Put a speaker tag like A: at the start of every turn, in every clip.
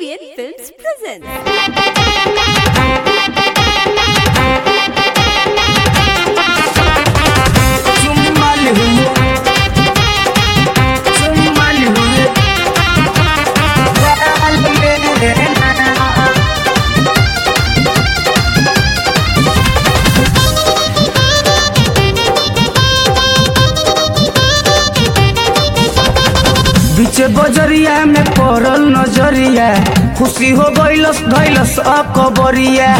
A: Indian Films presents.
B: चुम्मल हुए चुम्मल हुए गाल में बीचे बजरिया में पड़ल नजरिया खुशी हो गइलस धैलस अकबरिया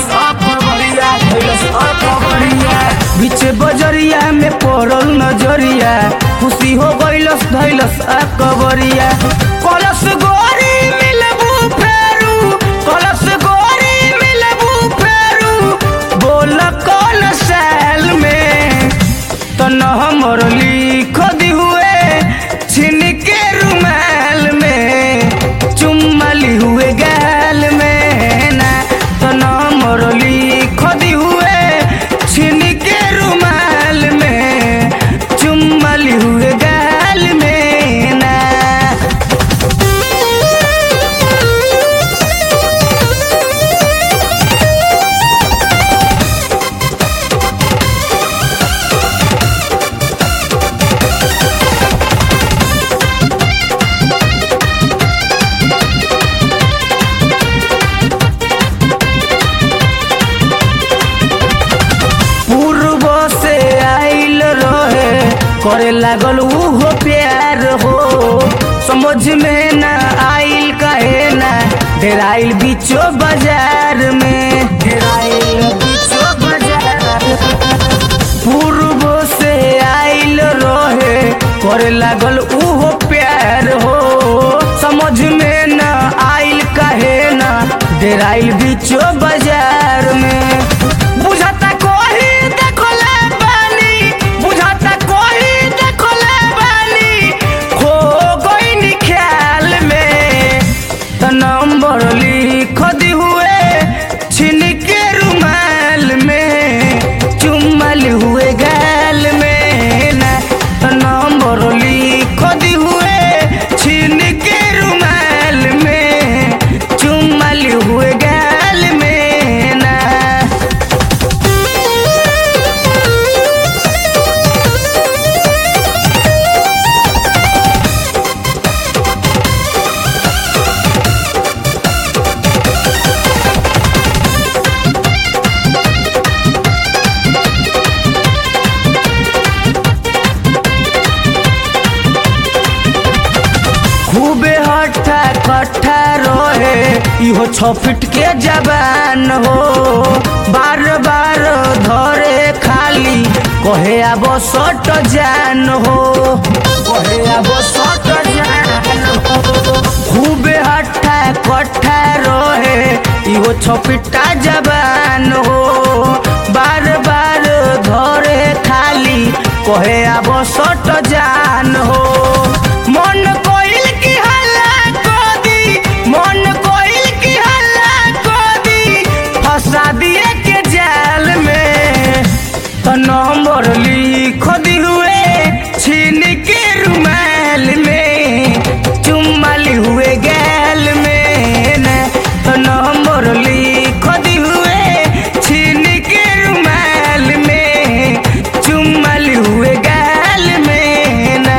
B: बीचे बजरिया में पड़ल नजरिया खुशी हो गइलस धैलस अकबरिया कलश गोरी मिलबू फेरू कलश गोरी मिलबू फेरू बोल कौन सैल में तन हमर लिख दी हुए छिन के रुमाल में चुम्मली हुए गाल में ना तन हमर लिख दी हुए छिन के रुमाल में चुम्मली हुए गाल में ना पूर्व से आइल रहे करे लागल उहो प्यार हो समझ में न आइल कहे ना डेराइल बीचो बाजार में डेराइल बीचो बाजार पूर्व से आइल रहे करे लागल उहो प्यार हो समझ में न आइल कहे ना डेराइल बीचो बाजार में बुझाता कोही देखले बानी बुझाता कोही देखले बानी खो गइनी ख्याल में त नंबर लिख दी हुए छिन के रुमाल में चुम्मल हुए गाल में ना त नंबर लिख दी हुए छिन के रुमाल में चुम्मल हुए गाल में ना खूबे हट्ठा कट्ठा रहे इहो छ फीट के जबान हो बार बार धरे खाली कहे अब सट जान हो कहे अब सट जान हो खूबे हट्ठा कट्ठा रहे इहो छ फीटा जबान हो बार बार धरे खाली कहे अब सट जान हो मन कोइल की हल्ला को दी मन कोइल की हल्ला को दी फंसा दिए के जाल में तो नंबर लिख दी हुए छीन के रुमाल में चुम्मल हुए गैल में न तो नंबर लिख दी हुए छीन के रुमाल में चुम्मल हुए गैल में ना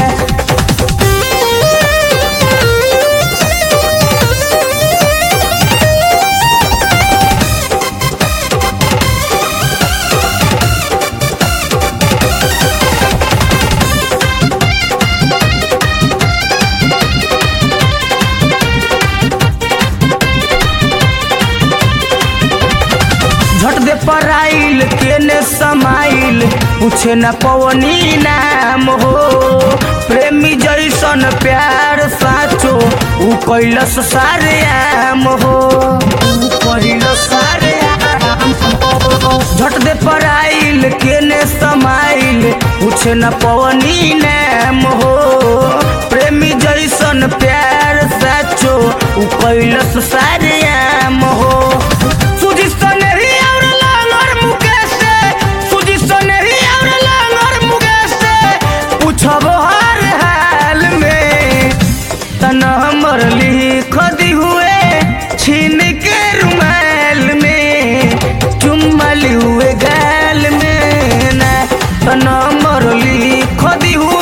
B: झट दे पर आइल केने समाइल पूछे न पवनी नाम हो प्रेमी जैसन प्यार साचो उ कैलस सारे आम हो उ कैलस सारे आम हो झट दे पर आइल केने समाइल पूछे न पवनी नाम हो प्रेमी जैसन प्यार साचो उ कैलस सारे आम हो सुजी सनही और लालर मुकेश से सुजी सनही और लालर मुकेश से पूछब हर हाल में तन हमर लिख दी हुए पर लिख दी